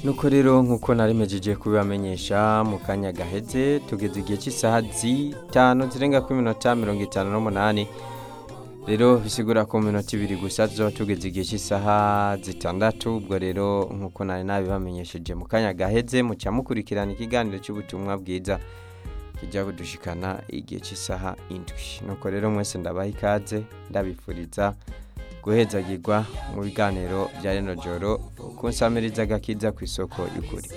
nuko rero nk'uko narimejeje kubibamenyesha mu kanya gaheze tugeze igihe cy'isaha zitanu zirenga kuri minota mirongo itanu n'umunani rero bisigura ku minota ibiri gusa tuzoba tugeze igihe cy'isaha zitandatu ubwo rero nk'uko nari nabibamenyesheje mu kanya gaheze muca mukurikirana ikiganiro cy'ubutumwa bwiza kijya kudushikana igihe cy'isaha indwi nuko rero mwese ndabaha ikaze ndabifuriza guhezagirwa mu biganiro bya rino joro kunsamiriza agakiza ku isoko y'ukuri